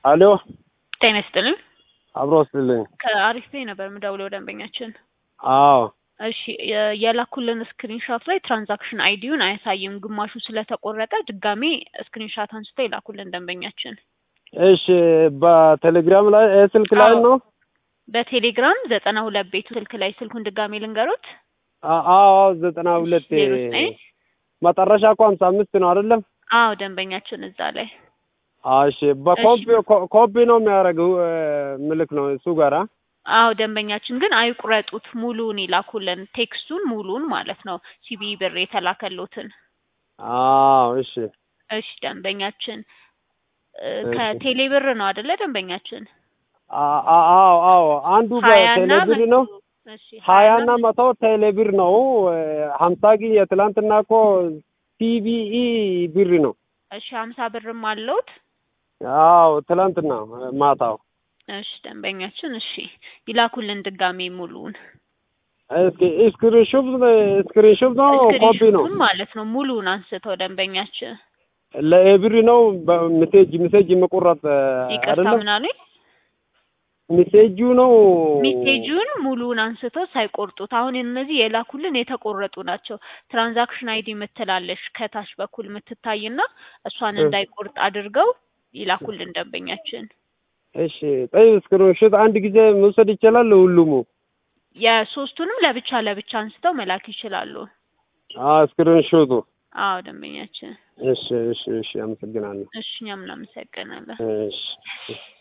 አሎ ጤና ይስጥልኝ። አብሮ ወስድልኝ። ከአሪፍ ፔይ ነበር የምደውለው ደንበኛችን። አዎ እሺ የ- የላኩልን ስክሪንሾት ላይ ትራንዛክሽን አይዲውን አያሳይም። ግማሹ ስለተቆረጠ ድጋሜ ስክሪንሾት አንስቶ የላኩልን ደንበኛችን። እሺ፣ በቴሌግራም ላይ እ ስልክ ላይ አዎ። ነው? በቴሌግራም ዘጠና ሁለት ቤቱ ስልክ ላይ ስልኩን ድጋሜ ልንገሩት። አ- አዎ ዘጠና ሁለት ዜሮ ዘጠኝ መጨረሻ እኮ ሀምሳ አምስት ነው አይደለም? አዎ ደንበኛችን እዛ ላይ አዎ፣ እሺ በኮፒ ኮ- ኮፒ ነው የሚያደርገው እ፣ ምልክ ነው እሱ ጋራ አዎ ደንበኛችን ግን አይቁረጡት፣ ሙሉውን ይላኩልን። ቴክስቱን ሙሉውን ማለት ነው ሲቢ ብር የተላከሉትን። አዎ፣ እሺ እሺ ደንበኛችን እ፣ እሺ። ከቴሌ ብር ነው አይደለ ደንበኛችን? አ- አ- አዎ አዎ አንዱ ሀያና በቴሌብር ነው እሺ ሀያና መቶ ቴሌብር ነው እ፣ ሀምሳ ግን የትላንትና እኮ ሲቢኢ ብር ነው። እሺ ሀምሳ ብርም አለውት። አዎ ትላንትና ማታው እሺ ደንበኛችን እሺ ይላኩልን ድጋሜ ሙሉውን እስኪ ስክሪንሾት ስክሪንሾት ነው ኮፒ ነው ስክሪንሾቱን ማለት ነው ሙሉውን አንስተው ደንበኛችን ለኤብሪ ነው በሜሴጅ ሜሴጅ መቆረጥ ይቅርታ አይደለም ምን አሉኝ? ሜሴጁ ነው ሜሴጁን ሙሉውን አንስተው ሳይቆርጡት አሁን እነዚህ የላኩልን የተቆረጡ ናቸው። ትራንዛክሽን አይዲ የምትላለሽ ከታች በኩል የምትታይና እሷን እ። እንዳይቆርጥ አድርገው ይላኩልን ደንበኛችን። እሺ ጠይ ስክሪንሾት አንድ ጊዜ መውሰድ ይቻላል ሁሉም የሶስቱንም ለብቻ ለብቻ አንስተው መላክ ይችላሉ። አ ስክሪንሾቱ አዎ ደንበኛችን። እሺ እሺ እሺ አመሰግናለሁ እሺ እኛም እናመሰግናለን። እሺ